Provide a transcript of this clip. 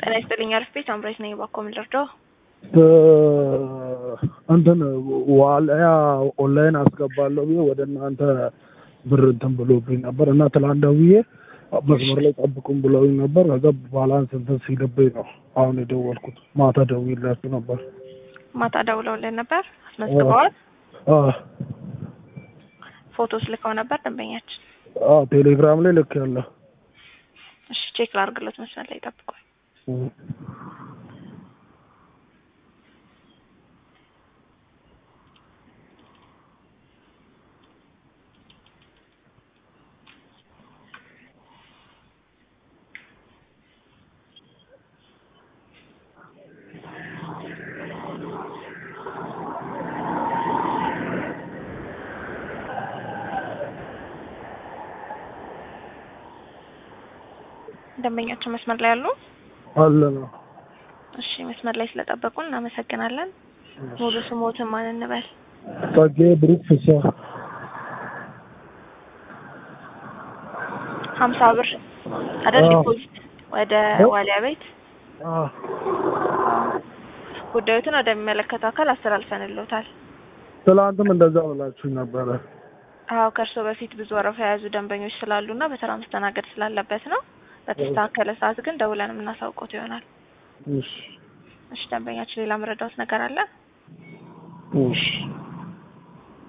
ጤና ይስጥልኝ። አሪፍ ቤት አምራች ነኝ። እባክዎ ምን ልርዳው? እንትን ዋልያ ኦንላይን አስገባለሁ ብዬ ወደ እናንተ ብር እንትን ብሎብኝ ነበር እና ትላንት ደውዬ መስመር ላይ ጠብቁም ብለውኝ ነበር። ከዛ ባላንስ እንትን ሲልብኝ ነው አሁን የደወልኩት። ማታ ደውዬላችሁ ነበር። ማታ ደውለውልን ነበር። አስመዝግበዋል? አዎ ፎቶስ ልከው ነበር ደንበኛችን? አዎ ቴሌግራም ላይ ልክ ያለ እሺ ቼክ ላድርግሎት። መስመር ላይ ጠብቁኝ። ደንበኛችን መስመር ላይ አሉ? አለ ነው። እሺ መስመር ላይ ስለጠበቁን እናመሰግናለን። ሙሉ ስሞትን ማን እንበል? ጸጌ ብሩክ ፍስሐ ሀምሳ ብር አይደል አዎ። ዲፖዚት ወደ ዋሊያ ቤት አዎ። ጉዳዮትን ወደሚመለከተው አካል አስተላልፈንልዎታል። ትላንትም እንደዛ ብላችሁኝ ነበረ። አዎ ከእርሶ በፊት ብዙ ወረፋ የያዙ ደንበኞች ስላሉና በተራ መስተናገድ ስላለበት ነው። በተስተካከለ ሰዓት ግን ደውለን የምናሳውቆት ይሆናል። እሺ እሺ ደንበኛችን ሌላ መረዳዎት ነገር አለ? እሺ